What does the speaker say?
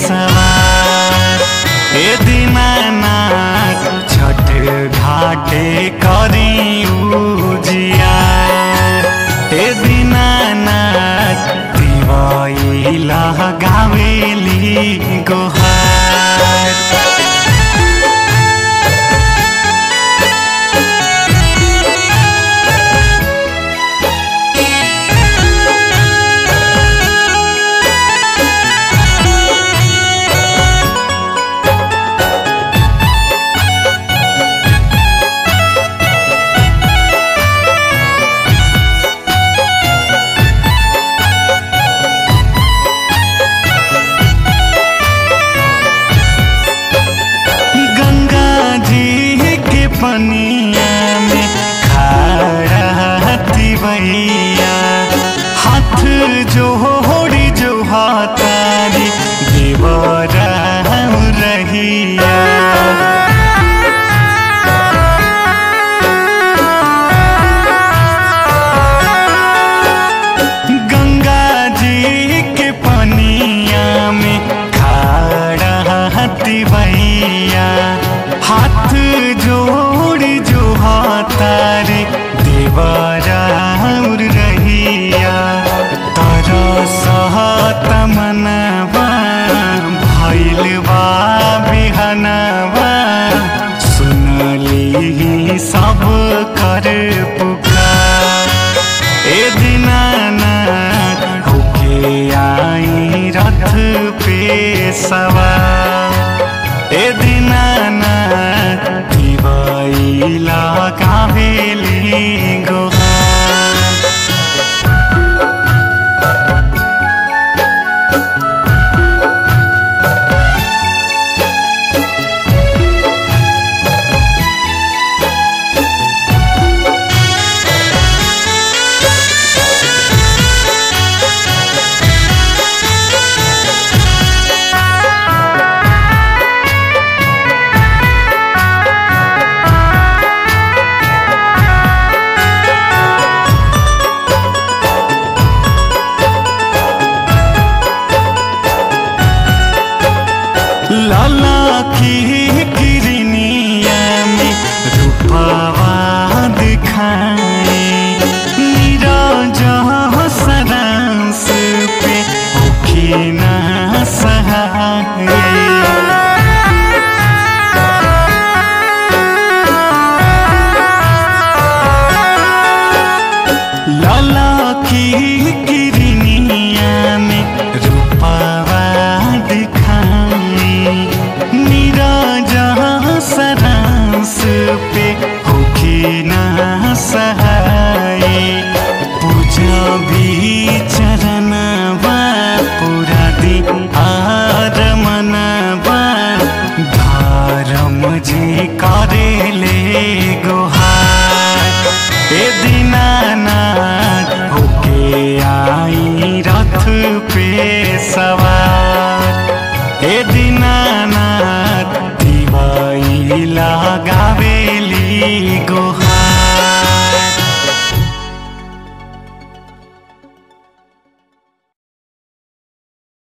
सवार ए दीनानाथ छठ घाटे करी उजिया ए दीनानाथ दिवाइला गावेली गोहार गंगा जी के पनिया में खड़ा तिवैया हाथ जोड़ी जो हाथारी देवरा रहिया गंगा जी के पनिया में खड़ा तिवैया हाथ जोड़ी जो हाथारे देवरा रहिया तर सहत मनवा भैल बा बिहनवा सुनली सब कर पुकार ए दीनानाथ होके आई रथ पे सवार ए दीनानाथ दिवाइला कावेली गोहार लाला की किरनिया में रूपवा दिखाए नीरज सरांस पे होखी ना सहाय लाला की किरनिया में रूपवा दिखाई नीरज सरांस पे होखी ना सहाय पूजा भी चरणवा पूरा दिन आर मनवा धर्म जी करेले गोहार ए दीनानाथ होके आई रथ पे सवार